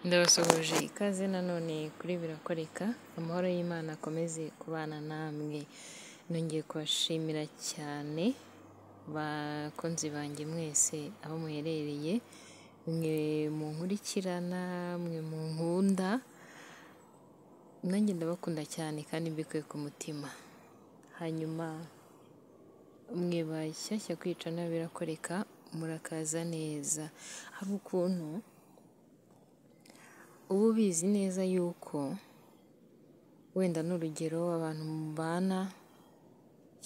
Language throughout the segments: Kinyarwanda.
Ndabasuhuje ikaze nanone kuri birakoreka, amahoro y'Imana akomeze kubana namwe, nongeye kubashimira cyane bakunzi banjye mwese aho muherereye, mwe munkurikirana, mwe munkunda, nanjye ndabakunda cyane kandi mbikuye ku mutima, hanyuma mwe bashyashya kwicana birakoreka murakaza neza, hari ukuntu uba ubizi neza yuko wenda n'urugero abantu mubana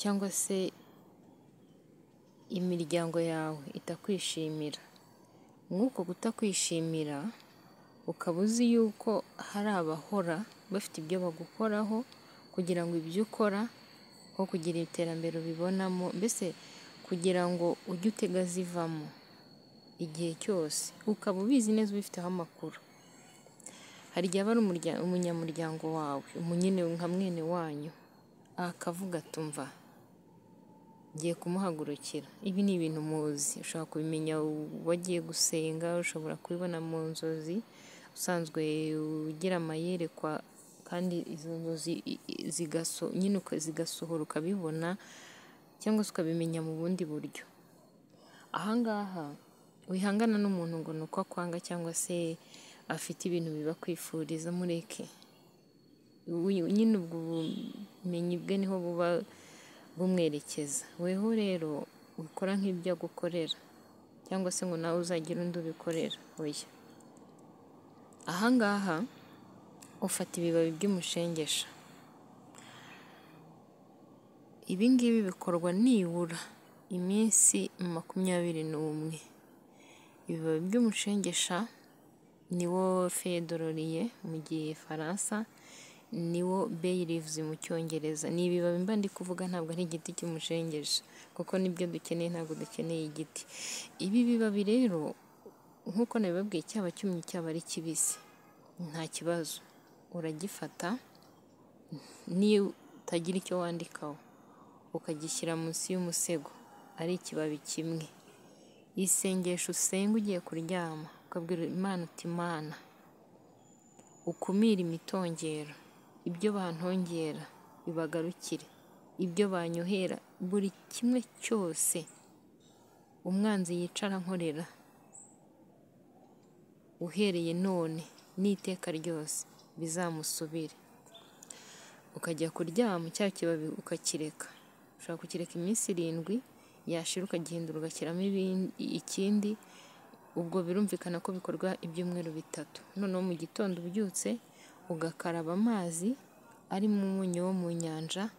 cyangwa se imiryango yawe itakwishimira, muri uko kutakwishimira ukaba uzi yuko hari abahora bafite ibyo bagukoraho kugira ngo ibyo ukora aho kugira iterambere ubibonamo, mbese kugira ngo ujye utega zivamo igihe cyose, ukaba ubizi neza ubifiteho amakuru, hari igihe aba ari umunyamuryango wawe nka mwene wanyu akavuga ati umva ngiye kumuhagurukira, ibi ni ibintu muzi, ushobora kubimenya wagiye gusenga, ushobora kubibona mu nzozi, usanzwe ugira amayerekwa kandi izo nzozi nyine zigasohora ukabibona cyangwa se ukabimenya mu bundi buryo, aha ngaha wihangana n'umuntu ngo ni uko akwanga cyangwa se afite ibintu bibakwifuriza mureke, nyine ubwo bumenyi bwe niho buba bumwerekeza, weho rero ukora nk'ibyo agukorera cyangwa se ngo nawe uzagire undi ubikorera, oya, aha ngaha ufata ibibabi by'umushengesha, ibi ngibi bikorwa nibura iminsi makumyabiri n'umwe, ibibabi by'umushengesha niwo fedororiye mu gifaransa, niwo beyi livuzi mu cyongereza, ni ibibabi mba ndi kuvuga ntabwo ari igiti cy'umushengesha kuko nibyo dukeneye ntabwo dukeneye igiti, ibi bibabi rero nk'uko nabibabwiye cyaba cyumye cyaba ari kibisi nta kibazo, uragifata niyo utagira icyo wandikaho ukagishyira munsi y'umusego ari ikibabi kimwe, isengesho usenga ugiye kuryama ukabwira Imana uti Mana ukumire imitongero, ibyo bantongera bibagarukire, ibyo banyohera buri kimwe cyose umwanzi yicara ankorera uhereye none n'iteka ryose bizamusubire, ukajya kuryama cya kibabi ukakireka, ushobora kukireka iminsi irindwi yashira ukagihindura ugashyiramo ikindi, ubwo birumvikana ko bikorwa ibyumweru bitatu, noneho mu gitondo ubyutse ugakaraba amazi arimo umunyu wo mu nyanja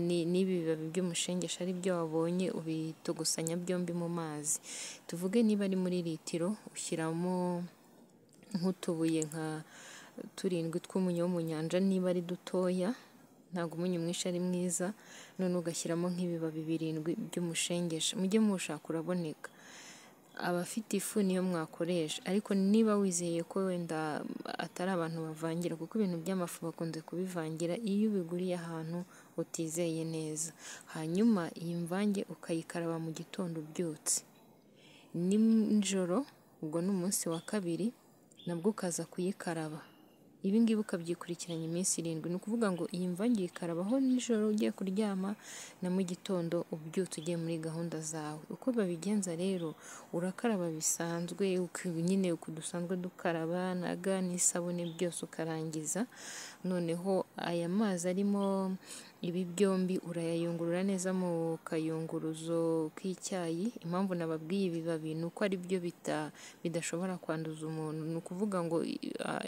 n'ibi bibabi by'umushengesha ari byo wabonye ubitogosanya byombi mu mazi, tuvuge niba ari muri litiro ushyiramo nk'utubuye nka turindwi tw'umunyu wo mu nyanja niba ari dutoya, ntabwo umunyu mwinshi ari mwiza, none ugashyiramo nk'ibibabi birindwi by'umushengesha, mujye muwushaka uraboneka, abafite ifu niyo mwakoresha ariko niba wizeye ko wenda atari abantu bavangira kuko ibintu by'amafu bakunze kubivangira, iyo ubiguriye ahantu utizeye neza, hanyuma iyi mvange ukayikaraba mu gitondo ubyutse, nijoro ubwo ni umunsi wa kabiri nabwo ukaza kuyikaraba, ibi ngibi ukabyikurikiranya iminsi irindwi, ni ukuvuga ngo iyi mvange uyikarabaho nijoro ugiye kuryama na mu gitondo ubyutse ugiye muri gahunda zawe, uko babigenza rero urakaraba bisanzwe nyine uku dusanzwe dukaraba na ga n'isabune byose ukarangiza, noneho aya mazi arimo ibi byombi urayayungurura neza mu kayunguruzo k'icyayi, impamvu nababwiye ibibabi ni uko ari byo bidashobora kwanduza umuntu, ni ukuvuga ngo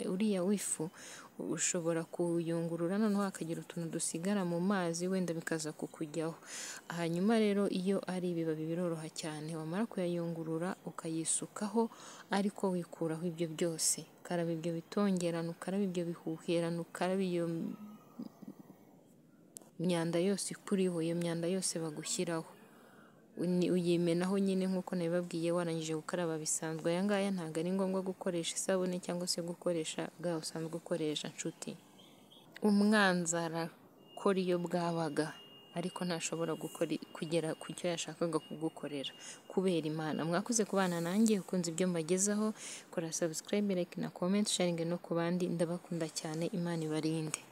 uriya w'ifu ushobora kuyungurura noneho hakagira utuntu dusigara mu mazi wenda bikaza kukujyaho, hanyuma rero iyo ari ibibabi biroroha cyane, wamara kuyayungurura ukayisukaho ariko wikuraho ibyo byose, ukaraba ibyo bitongerane, ukaraba ibyo bihuherane, ukaraba iyo myanda yose ikuriho, iyo myanda yose bagushyiraho, uyimenaho nyine nk'uko nabibabwiye warangije gukaraba bisanzwe, aya ngaya ntabwo ari ngombwa gukoresha isabune cyangwa se gukoresha ga usanzwe ukoresha nshuti, umwanzi arakora iyo bwabaga ariko ntashobora gukora kugera ku cyo yashakaga kugukorera kubera imana mwakoze kubana nanjye ukunze ibyo mbagezaho kora subscribe like na comment sharing no ku bandi ndabakunda cyane imana ibarinde